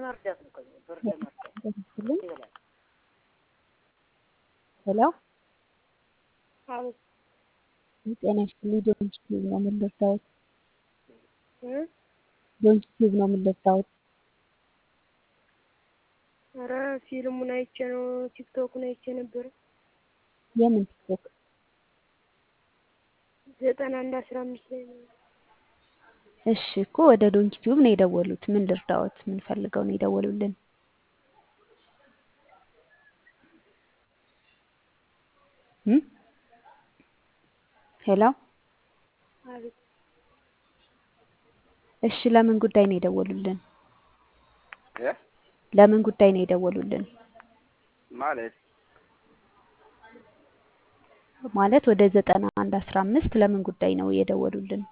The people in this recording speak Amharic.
ለመርዳት ነው። ከዚህ ብር ለመርዳት ይመስልኝ ይበላል። ሄሎ አቤት ጤና ይስጥልኝ። ዶንት ቲዩብ ነው ምን ልርዳዎት? እ ዶንት ቲዩብ ነው ምን ልርዳዎት? ኧረ ፊልሙን አይቼ ነው ቲክቶኩን አይቼ ነበር። የምን ቲክቶክ? ዘጠና አንድ አስራ አምስት ላይ ነው። እሺ እኮ ወደ ዶንኪ ቲዩብ ነው የደወሉት። ምን ልርዳዎት? ምን ፈልገው ነው የደወሉልን? እም? ሄሎ አቤት እሺ፣ ለምን ጉዳይ ነው የደወሉልን? እ ለምን ጉዳይ ነው የደወሉልን? ማለት ማለት ወደ ዘጠና አንድ አስራ አምስት ለምን ጉዳይ ነው የደወሉልን?